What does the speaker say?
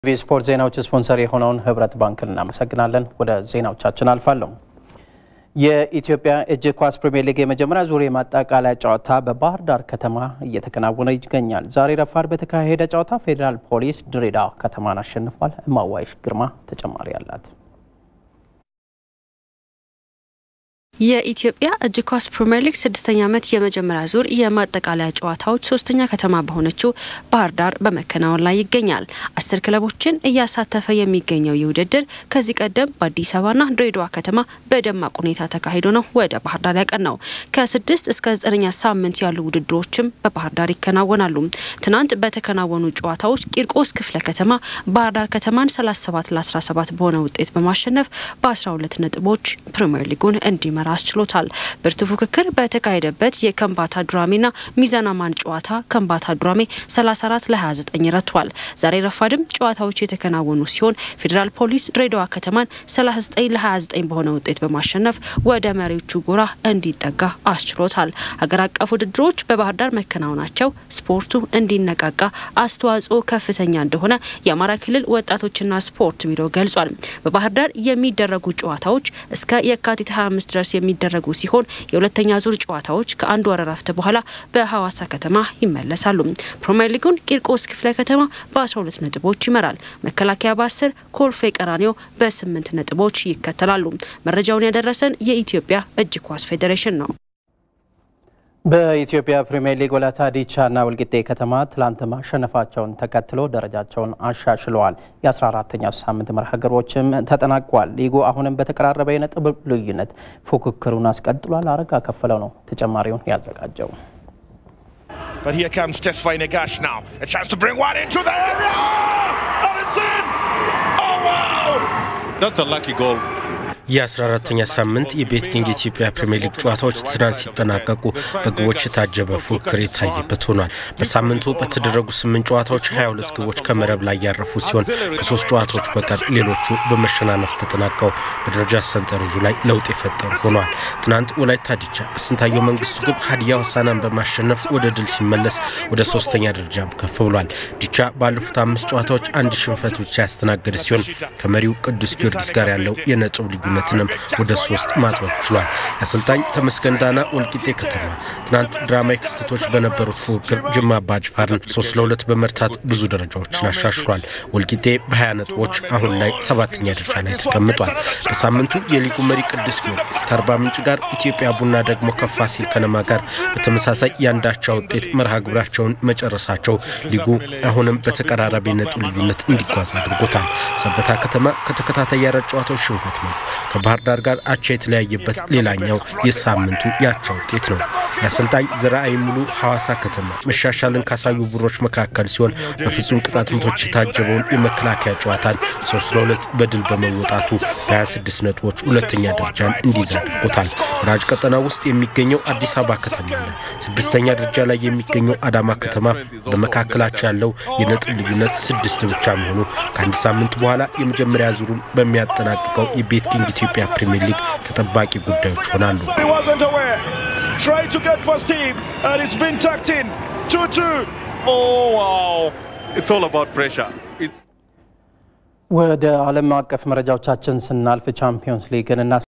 ስፖርት ዜናዎች ስፖንሰር የሆነውን ህብረት ባንክን እናመሰግናለን። ወደ ዜናዎቻችን አልፋለሁ። የኢትዮጵያ እጅ ኳስ ፕሪምየር ሊግ የመጀመሪያ ዙር የማጠቃለያ ጨዋታ በባህር ዳር ከተማ እየተከናወነ ይገኛል። ዛሬ ረፋድ በተካሄደ ጨዋታ ፌዴራል ፖሊስ ድሬዳዋ ከተማን አሸንፏል። እማዋይሽ ግርማ ተጨማሪ አላት። የኢትዮጵያ እጅ ኳስ ፕሪምየር ሊግ ስድስተኛ ዓመት የመጀመሪያ ዙር የማጠቃለያ ጨዋታዎች ሶስተኛ ከተማ በሆነችው ባህር ዳር በመከናወን ላይ ይገኛል። አስር ክለቦችን እያሳተፈ የሚገኘው ይህ ውድድር ከዚህ ቀደም በአዲስ አበባና ድሬዳዋ ከተማ በደማቅ ሁኔታ ተካሂዶ ነው ወደ ባህር ዳር ያቀናው። ከስድስት እስከ ዘጠነኛ ሳምንት ያሉ ውድድሮችም በባህር ዳር ይከናወናሉ። ትናንት በተከናወኑ ጨዋታዎች ቂርቆስ ክፍለ ከተማ ባህር ዳር ከተማን 37 ለ17 በሆነ ውጤት በማሸነፍ በ12 ነጥቦች ፕሪምየር ሊጉን እንዲመራ አስችሎታል። ብርቱ ፉክክር በተካሄደበት የከምባታ ዱራሜና ሚዛን አማን ጨዋታ ከምባታ ዱራሜ 34 ለ29 ረቷል። ዛሬ ረፋድም ጨዋታዎች የተከናወኑ ሲሆን ፌዴራል ፖሊስ ድሬዳዋ ከተማን 39 ለ29 በሆነ ውጤት በማሸነፍ ወደ መሪዎቹ ጎራ እንዲጠጋ አስችሎታል። ሀገር አቀፍ ውድድሮች በባህር ዳር መከናወናቸው ስፖርቱ እንዲነቃቃ አስተዋጽኦ ከፍተኛ እንደሆነ የአማራ ክልል ወጣቶችና ስፖርት ቢሮ ገልጿል። በባህር ዳር የሚደረጉ ጨዋታዎች እስከ የካቲት 25 ድረስ የሚደረጉ ሲሆን የሁለተኛ ዙር ጨዋታዎች ከአንድ ወር እረፍት በኋላ በሐዋሳ ከተማ ይመለሳሉ። ፕሪምየር ሊጉን ቂርቆስ ክፍለ ከተማ በ12 ነጥቦች ይመራል። መከላከያ በ10 ኮልፌ ቀራኒዮ በ8 ነጥቦች ይከተላሉ። መረጃውን ያደረሰን የኢትዮጵያ እጅ ኳስ ፌዴሬሽን ነው። በኢትዮጵያ ፕሪምየር ሊግ ወላይታ ዲቻና ወልቂጤ ከተማ ትላንት ማሸነፋቸውን ተከትሎ ደረጃቸውን አሻሽለዋል። የ14ተኛ ሳምንት መርሃ ግብሮችም ተጠናቋል። ሊጉ አሁንም በተቀራረበ የነጥብ ልዩነት ፉክክሩን አስቀጥሏል። አረጋ ከፈለው ነው ተጨማሪውን ያዘጋጀው። But here comes Tesfaye Negash now. A chance to bring one into the area! And it's in! Oh, wow! That's a lucky goal. የ14ተኛ ሳምንት የቤት ኪንግ የኢትዮጵያ ፕሪምየር ሊግ ጨዋታዎች ትናንት ሲጠናቀቁ በግቦች የታጀበ ፉክክር የታየበት ሆኗል። በሳምንቱ በተደረጉ ስምንት ጨዋታዎች 22 ግቦች ከመረብ ላይ ያረፉ ሲሆን ከሶስት ጨዋታዎች በቀር ሌሎቹ በመሸናነፍ ተጠናቀው በደረጃ ሰንጠረዡ ላይ ለውጥ የፈጠሩ ሆኗል። ትናንት ወላይታ ዲቻ በስንታየው መንግስቱ ግብ ሀዲያ ሆሳዕናን በማሸነፍ ወደ ድል ሲመለስ ወደ ሶስተኛ ደረጃም ከፍ ብሏል። ዲቻ ባለፉት አምስት ጨዋታዎች አንድ ሽንፈት ብቻ ያስተናገደ ሲሆን ከመሪው ቅዱስ ጊዮርጊስ ጋር ያለው የነጥብ ልዩነት ነትንም ወደ ሶስት ማጥበብ ችሏል። የአሰልጣኝ ተመስገን ዳና ወልቂጤ ከተማ ትናንት ድራማዊ ክስተቶች በነበሩት ፉክክር ጅማ አባጅፋርን ሶስት ለሁለት በመርታት ብዙ ደረጃዎችን አሻሽሏል። ወልቂጤ በ20 ነጥቦች አሁን ላይ ሰባተኛ ደረጃ ላይ ተቀምጧል። በሳምንቱ የሊጉ መሪ ቅዱስ ጊዮርጊስ ከአርባ ምንጭ ጋር፣ ኢትዮጵያ ቡና ደግሞ ከፋሲል ከነማ ጋር በተመሳሳይ የአንዳቻ ውጤት መርሃ ግብራቸውን መጨረሳቸው ሊጉ አሁንም በተቀራራቢ ነጥብ ልዩነት እንዲጓዝ አድርጎታል። ሰበታ ከተማ ከተከታታይ የአራት ጨዋታዎች ሽንፈት መልስ ከባህር ዳር ጋር አቻ የተለያየበት ሌላኛው የሳምንቱ የአቻ ውጤት ነው። የአሰልጣኝ ዘርአይ ሙሉ ሐዋሳ ከተማ መሻሻልን ካሳዩ ቡድኖች መካከል ሲሆን በፍጹም ቅጣት ምቶች የታጀበውን የመከላከያ ጨዋታን ሶስት ለሁለት በድል በመወጣቱ በ26 ነጥቦች ሁለተኛ ደረጃን እንዲይዝ አድርጎታል። ወራጅ ቀጠና ውስጥ የሚገኘው አዲስ አበባ ከተማ ለ ስድስተኛ ደረጃ ላይ የሚገኘው አዳማ ከተማ በመካከላቸው ያለው የነጥብ ልዩነት ስድስት ብቻ መሆኑ ከአንድ ሳምንት በኋላ የመጀመሪያ ዙሩን በሚያጠናቅቀው የቤት ኪንግ ኢትዮጵያ ፕሪምየር ሊግ ተጠባቂ ጉዳዮች ይሆናሉ። ወደ ዓለም አቀፍ መረጃዎቻችን ስናልፍ ቻምፒዮንስ ሊግን እና